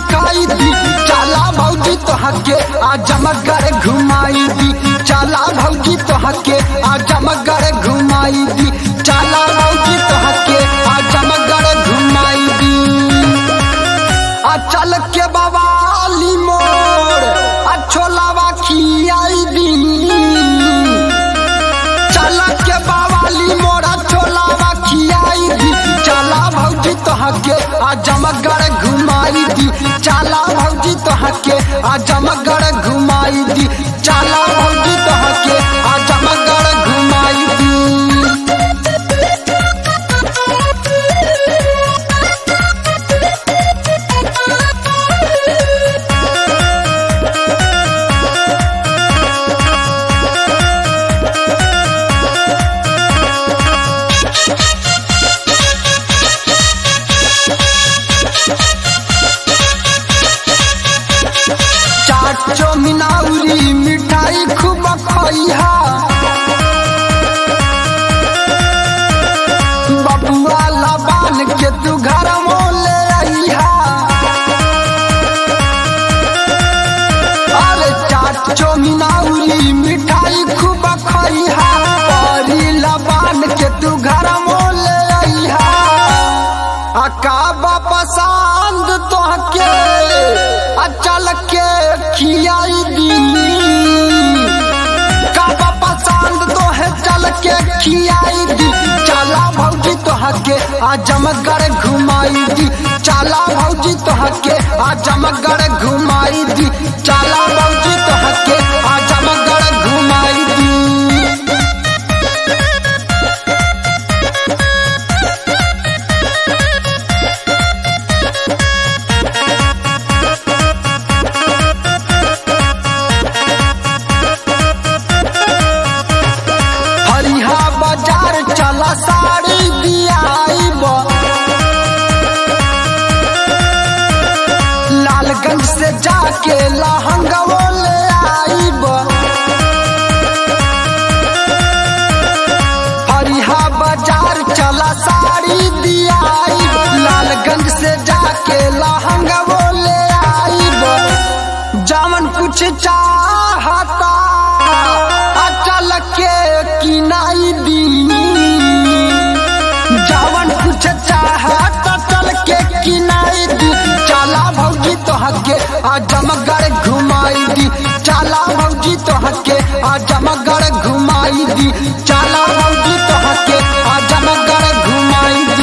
दिखाई दी चला भौजी तो हके आ जमगर घुमाई दी चला भौजी तो हके आ जमगर घुमाई दी चला भौजी तो हके आ जमगर घुमाई दी आ चल के बवाली मोड़ आ छोलावा खियाई दी चल के बवाली मोड़ आ छोलावा खियाई दी चला भौजी तो हके आ जमगर घुमाई दी चला भौजी तो हके आ जमगर घुमाई दी चला भौजी तो हके आ जमगर घुमाई दी चाट चौमिनाउरी मिठाई खूब खइहा बबुआ लबान के तू घर ले अइहा अरे चाट चौमिनाउरी मिठाई खूब खइहा परी लबान के तू घर ले अइहा अकाबा पसंद तोहके अचल के खियाई दी काबा पसंद तोहे चल के खियाई दी चला भौजी तोहके आ जमगर घुमाई दी चला भौजी तोहके आ जमगर घुमाई दी चला भौजी तोहके आ जमगर घुमाई दी हरिहा बाजार चला साड़ी दियाइब लालगंज से जाके लहंगवो ले आइब हरिहा बाजार चला साड़ी दियाइब लालगंज से जाके लहंगवो ले आइब जामन कुछ चाहता अचल के किनाई दी जावन कुछ चाहत चल के किनाई दी चला भौजी तो हके आ जमगर घुमाई दी चला भौजी तो हके आ जमगर घुमाई दी चला भौजी तो हके आ जमगर घुमाई दी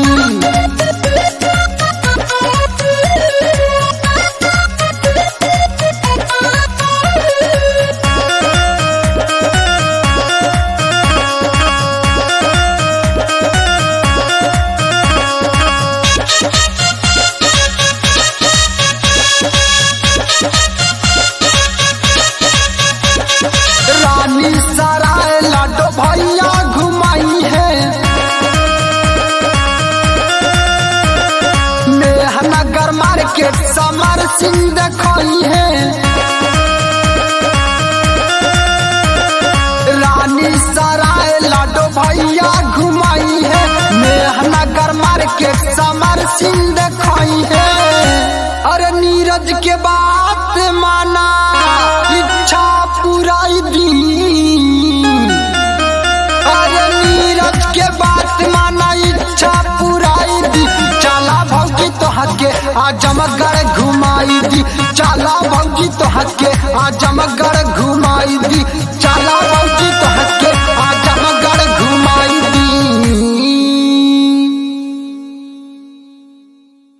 रानी सराय लाडो भैया घुमाई है नेहनगर मार्केट समर सिंह देखई है रानी सराय लाडो भैया घुमाई है नेहनगर मार्केट समर सिंह देखई है अरे नीरज के बात माना इच्छा पुराई दी अरे नीरज के बात माना इच्छा पुराई दी चला भौजी तो हके आ जमगर घुमाई दी चला भौजी तो हके आ जमगर घुमाई दी